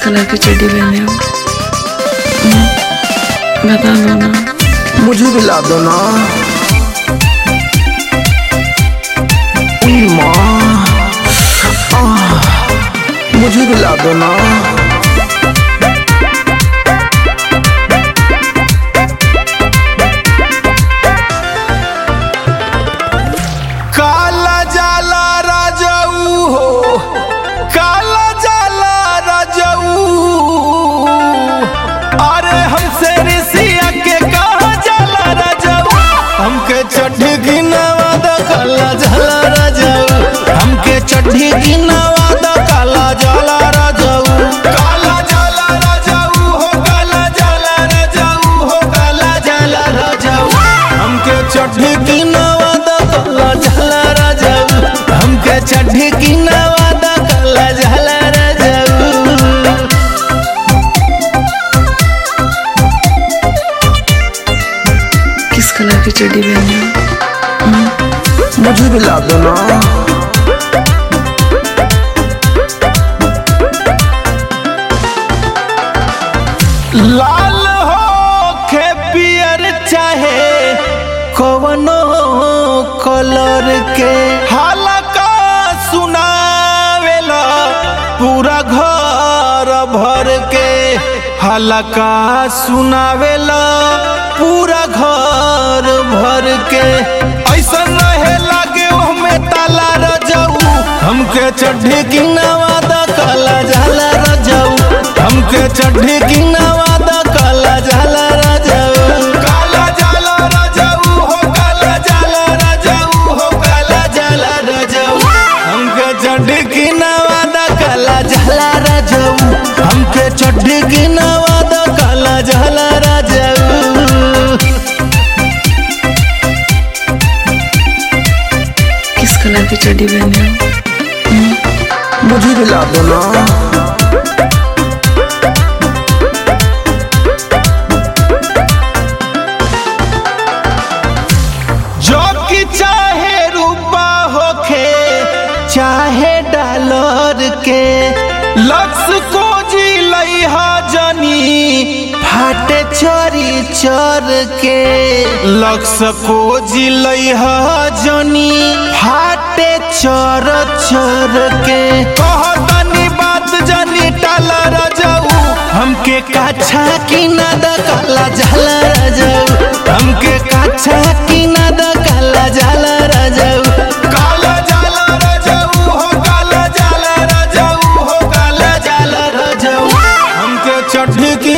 colour की चड्डी पहने हो हम्म, बता दो ना मुझे भी ला दो ना उई माँ आह, मुझे भी ला दो ना काला जाला राजाऊ हो काला जाला राजाऊ अरे हमसे ऋषिया के कहा जाला राजाऊ हमके चड्ढी गिनावा द काला जाला राजाऊ हमके चड्ढी गिनावा द काला जाला राजाऊ काला जाला राजाऊ हो काला जाला राजाऊ हो काला जाला राजाऊ हमके चड्ढी गिनावा द काला जाला राजाऊ हमके चड्ढी गिनावा द काला जाला राजाऊ किस कलर की चड्डी पहने हो मुझे भी ला दो ना लाल हो खे पियर चाहे कवनो कलर के हालका सुनावेला पूरा घर भर के हलका सुनावेला पूरा घर भर के ऐसा रहे लागे हमें ताला रजाऊ हमके चड्ढी की नवादा काला झाला रजाऊ हमके चड्ढी की नवादा काला झाला रजाऊ काला झाला रजाऊ हो काला झाला रजाऊ हो काला झाला रजाऊ हमके चड्ढी की नवादा काला झाला रजाऊ हमके चड्ढी की नवादा काला झाला रजाऊ किस कलर की चड्डी पहने हो मुझे भी ला दो ना जो कि चाहे रूपा होखे चाहे डॉलर के लक्स को जी लइहा जनी फाटे चोरी चोर के लक्स को जी लइहा जनी फाटे चोर चोर के कहतनी बात जनी टाला रजाऊ हमके काछा की ना द काला झाला रजाऊ हमके काछा की ना द काला झाला रजाऊ काला झाला रजाऊ हो काला झाला रजाऊ हो काला झाला रजाऊ हमके चड्ढी की